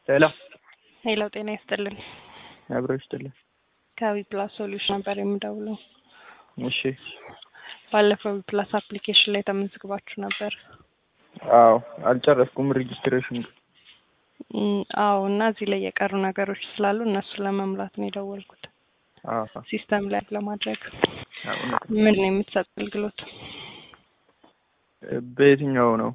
ሄሎ ሄሎ ጤና ይስጥልን። አብሮ ይስጥልን። ከዊ ፕላስ ሶሉሽን ነበር የምደውለው። እሺ ባለፈው ዊ ፕላስ አፕሊኬሽን ላይ ተመዝግባችሁ ነበር። አዎ አልጨረስኩም ሬጅስትሬሽን ግን እም፣ አዎ እና እዚህ ላይ የቀሩ ነገሮች ስላሉ እነሱን ለመምላት ነው የደወልኩት አዎ ሲስተም ላይ ለማድረግ። አዎ፣ እውነት ነው። ምን ነው የምትሰጥ አገልግሎት? በየትኛው ነው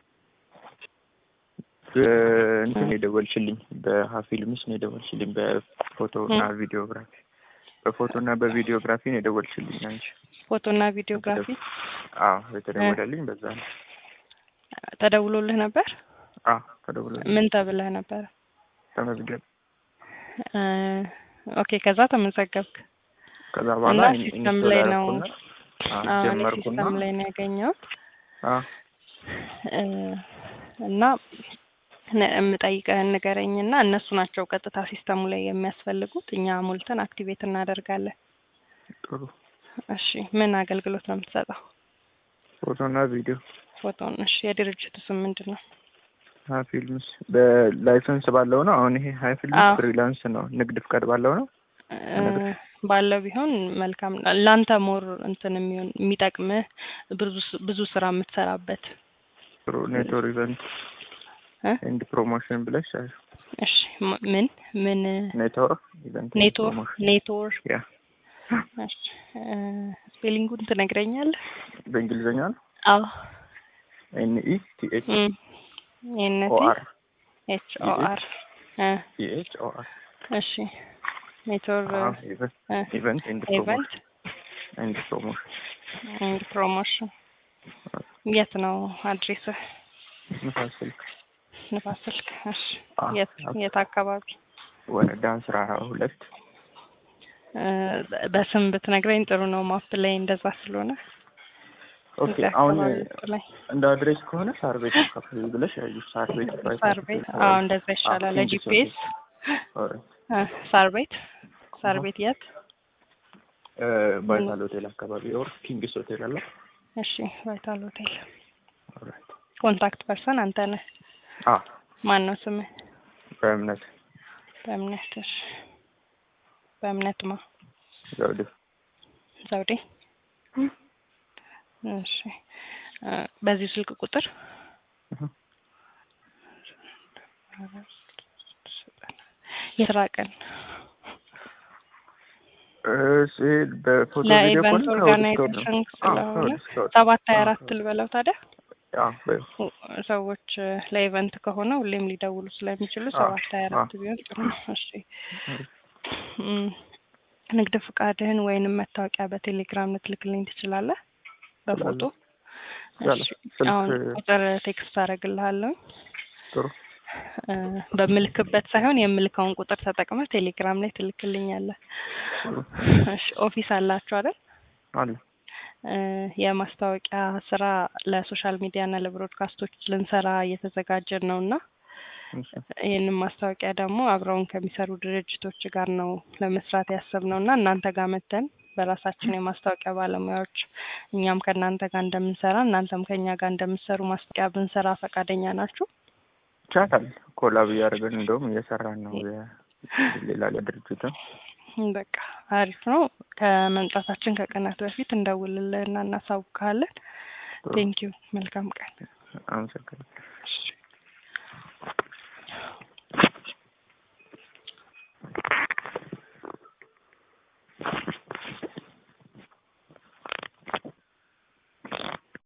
በእንትን ነው የደወልሽልኝ? በሀፊልምስ ነው የደወልሽልኝ? በፎቶ እና ቪዲዮግራፊ በፎቶ እና በቪዲዮግራፊ ነው የደወልሽልኝ አንቺ? ፎቶና ቪዲዮግራፊ አዎ የተደወለልኝ በዛ ነው። ተደውሎልህ ነበር? አዎ ተደውሎልኝ ምን ተብለህ ነበረ? ተመዝገብ። እ፣ ኦኬ ከዛ ተመዘገብክ ከዛ በኋላ እና ኢን- ሲስተም ኢንስቶል ላይ ነው አደረኩና አዎ፣ አዎ፣ እኔ ጀመርኩና ሲስተም ላይ ነው ያገኘሁት አዎ እ፣ እና ነ- የምጠይቀህን ንገረኝና እነሱ ናቸው ቀጥታ ሲስተሙ ላይ የሚያስፈልጉት እኛ ሞልተን አክቲቬት እናደርጋለን። ጥሩ እሺ ምን አገልግሎት ነው የምትሰጠው? ፎቶና ቪዲዮ ፎቶን። እሺ የድርጅቱ ስም ምንድን ነው? ሀይ ፊልምስ በላይሰንስ ባለው ነው። አሁን ይሄ ሀይ ፊልምስ አዎ። ፍሪላንስ ነው፣ ንግድ ፍቃድ ባለው ነው። እ፣ ባለው ቢሆን መልካም ነው። ለአንተ ሞር እንትን የሚሆን የሚጠቅምህ ብዙ ስ- ብዙ ስራ የምትሰራበት ጥሩ ኔትወርክ ኢቨንት እ? ኤንድ ፕሮሞሽን ብለሽ አይ፣ እሺ ም- ምን ምን ኔትወርክ ኢቨንት ኤንድ ኔትወርክ ፕሮሞሽን ኔትወርክ ያ እሺ እ፣ ስፔሊንጉን ትነግረኛለህ? በእንግሊዝኛ ነው። አዎ ኤን ኢ ቲ ኤች እም፣ ኤንቲ ኦ አር ኤች ኦ አር እ፣ ቲ ኤች ኦ አር እሺ ኔትወርክ ኢቨንት እ፣ ኢቨንት ኤንድ ኢቨንት ፕሮሞሽን ኤንድ ፕሮሞሽን ኤንድ ፕሮሞሽን የት ነው አድሬስህ? ንፋስ ስልክ ንፋስ ስልክ። እሺ አዎ፣ የት አዎ። የት አካባቢ? ወረዳ አስራ ሁለት እ፣ በ- በስም ብትነግረኝ ጥሩ ነው። ማፕ ላይ እንደዛ ስለሆነ ኦኬ። እዚህ አሁን አካባቢ ውስጥ ላይ እንደ አድሬስ ከሆነ ሳር ቤት አካባቢ ብለሽ ያዩ ሳር ቤት ሳር ቤት። አዎ እንደዛ ይሻላል። ለጂፒኤስ ሳር ቤት ሳር ቤት የት? ቫይታል ሆቴል አካባቢ ኦር ኪንግስ ሆቴል አለ። እሺ ቫይታል ሆቴል። ኦልራይት። ኮንታክት ፐርሰን አንተ ነህ። አ ማን ነው ስምህ? በእምነት በእምነት። እሺ በእምነት ማ ዘውዴ ዘውዴ። እሺ እ፣ በዚህ ስልክ ቁጥር እህ። የስራ ቀን እሺ በፎቶ ቪዲዮ ለኢቨንት ከሆነ ኦርጋናይዜሽን ስለሆነ ሰባት ሀያ አራት ልበለው ታዲያ ሰዎች እ፣ ለኢቨንት ከሆነ ሁሌም ሊደውሉ ስለሚችሉ አዎ፣ ሰባት ሀያ አራት አዎ። ቢሆን ጥሩ ነው። እሺ እም፣ ንግድ ፍቃድህን ወይንም መታወቂያ በቴሌግራም ልትልክልኝ ትችላለህ? በፎቶ ይቻላል። እሺ፣ ስልክ አሁን ቁጥር ቴክስት አደርግልሃለሁ። ጥሩ እ፣ በምልክበት ሳይሆን የምልከውን ቁጥር ተጠቅመህ ቴሌግራም ላይ ትልክልኛለህ። ጥሩ እሺ፣ ኦፊስ አላችሁ አይደል? አለ እ፣ የማስታወቂያ ስራ ለሶሻል ሚዲያ እና ለብሮድካስቶች ልንሰራ እየተዘጋጀን ነው እና እሺ ይህንን ማስታወቂያ ደግሞ አብረውን ከሚሰሩ ድርጅቶች ጋር ነው ለመስራት ያሰብነው እና እናንተ ጋር መተን በራሳችን የማስታወቂያ ባለሙያዎች እኛም ከእናንተ ጋር እንደምንሰራ እናንተም ከእኛ ጋር እንደምንሰሩ ማስታወቂያ ብንሰራ ፈቃደኛ ናችሁ? ቻታል ኮላብ እያደረግን እንደውም እየሰራን ነው የ- ሌላ ለድርጅትም በቃ አሪፍ ነው። ከመምጣታችን ከቀናት በፊት እንደውልልህና እናሳውቅሃለን። ጥሩ ቴንኪዩ። መልካም ቀን። አመሰግናለሁ። እሺ።